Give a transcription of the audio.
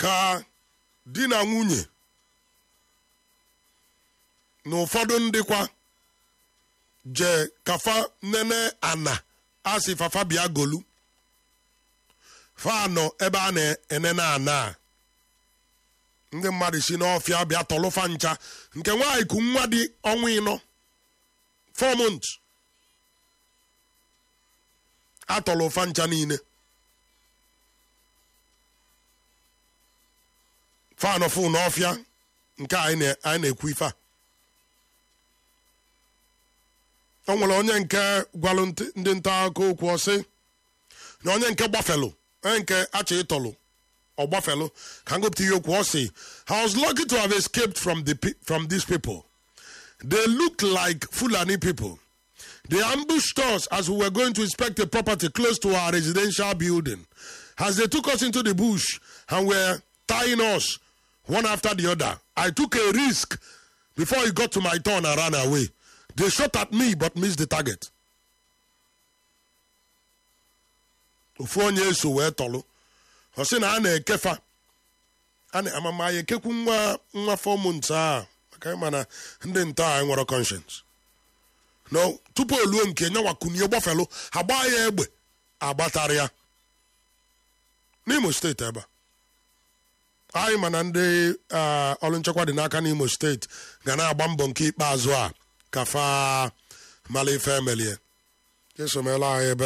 ka di na nwunye na ụfọdụ ndịkwa jee kafa nene ana asị fafa bịa golu fa nọ ebe a na-enene ana a ndị mmadụ si n'ọfịa bịa tọlụfa ncha nke nwaanyị ku nwa dị ọnwa ịnọ fọmont atọlụ ụfa ncha niile fanụ fụ n'ọfịa nke anyị na-ekwu ife a o nwere onye nke gwalụ ndị nta akụkọ okwu ọsị na onye nke gbafelụ onye nke achọ ịtọlụ ọgbafelu ka ngopụta ihe okwu ọ sị I was lucky to have escaped from the from these people they look like Fulani people they ambushed us as we were going to inspect a property close to our residential building as they took us into the bush and were tying us one after the other I took a risk before it got to my turn and ran away they shot at me but missed the target ofu onye eso wee tọlụ ọ sị na a na-ekefa a na-amama ya ekekwu nwa nwa fọmụnt a maka ịma na ndị nta a nwere conscience no tupu oluo nke nyanwa kunie gbafelu agba ya egbe agbatara ya n'imo steeti ebe a anyị ma na ndị ọrụ nchekwa dị n'aka n'imo steeti ga na-agba mbọ nke ikpeazụ a ka fa mala ife emelie esomela anyị ebe